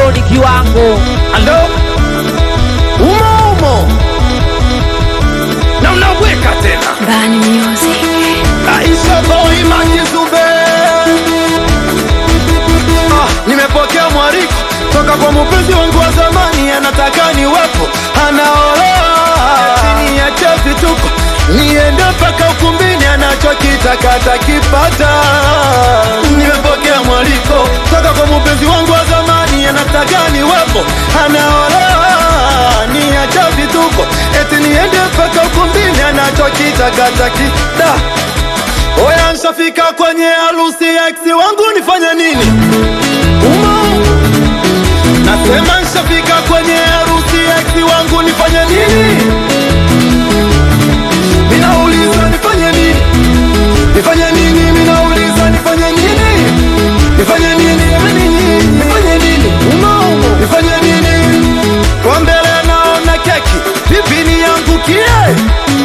ni kiwango alo umo umo na unaweka tena Bani Music. Aisha boy makizube ah, nimepokea mwariko toka kwa mpenzi wangu wa zamani, anataka niwepo, anaolewa chini ya chefi tuko niende mpaka ukumbini, anachokitaka atakipata. Nimepokea mwaliko toka kwa mpenzi wangu wa zamani, anataka niwepo, anaolewa niacha vituko, eti niende mpaka ukumbini, anachokitaka atakida Oya, nshafika kwenye harusi ya ex wangu, nifanye nini? Umo nasema, nshafika kwenye harusi ya ex wangu, nifanye nini? Ninauliza nifanye nini? Nifanye nini? Ninauliza nifanye nini? Nifanye nini? Jamani nyinyi, nifanye nini? Umo umo, nifanye nini? Kwa mbele naona keki, vipi niangukie?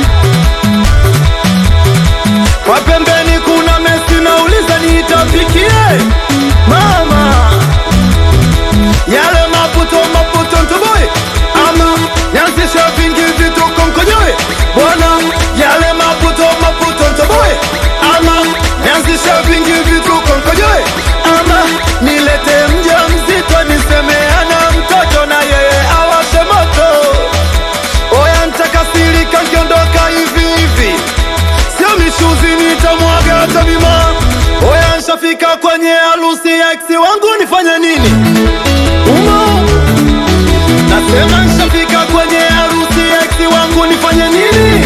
Kwa pembeni kuna Messi, nauliza niitapikie mama yale maputo maputo ntoboe ama nianzishe vingi vituko mkojoe bwana yale maputo maputo ntoboe ama nianzishe vingi vituko mkojoe ama nilete mja mzito nisemeana mtoto na yeye awashe moto oya ntakasirika nkiondoka hivi hivi sio mishuzi nitamwaga hata bima oya nshafika kwenye harusi ya ex wangu nifanye nini umo nasema nshafika kwenye harusi ya ex wangu nifanye nini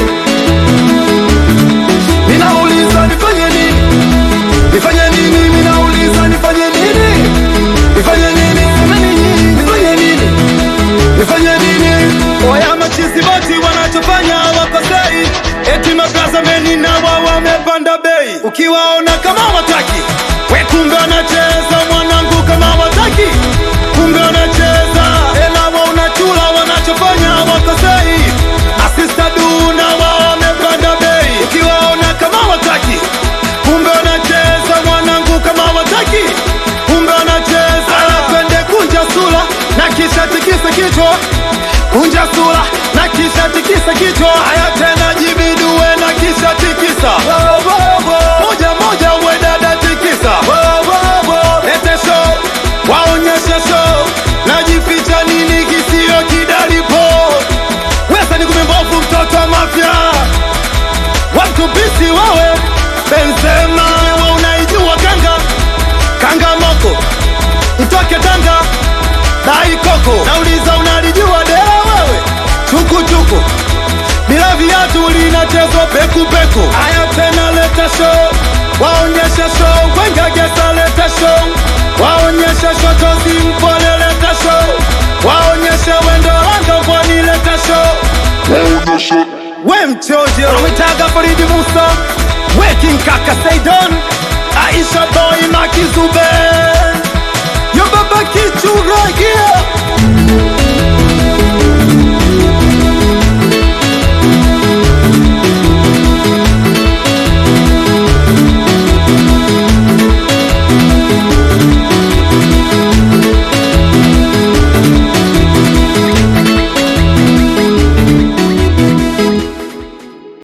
ninauliza nifanye nini nifanye nini ninauliza nifanye nini nifanye nini semeni nyinyi nifanye nini nifanye nini? Oya machizi boti wanachofanya hawakosei, eti maplaza meni na wao wamepanda bei. Ukiwaona kama wataki, we kumbe wanacheza mwanangu, kama wataki, kumbe wanacheza ela wa unachula, wanachofanya hawakosei. Asista du na wao wamepanda bei. Ukiwaona kama wataki, kumbe wanacheza mwanangu, kama wataki, kumbe wanacheza anapende kunja sura na kisha tikisa kichwa kunja sura na kisha tikisa kichwa haya tena jibidue na kisha tikisa moja moja uwe dada tikisa lete show waonyeshe show najificha nini kisio kidalipo wesa ni kumembovu mtoto wa mafya watu bisi wawe Benzema wa unaijua kanga kanga moko mtoke Tanga dai koko nauliza unalijua dera wewe chukuchuku bila viatu linachezwa pekupeku haya tena leta show waonyeshe show wenga gesa leta show waonyeshe shotozi mpole leta show waonyeshe wendo wanga pwani leta show we mchoje unamwitaga Faridi Musa we King Kaka Saidon Aisha Boy Makizube yo baba kichuragia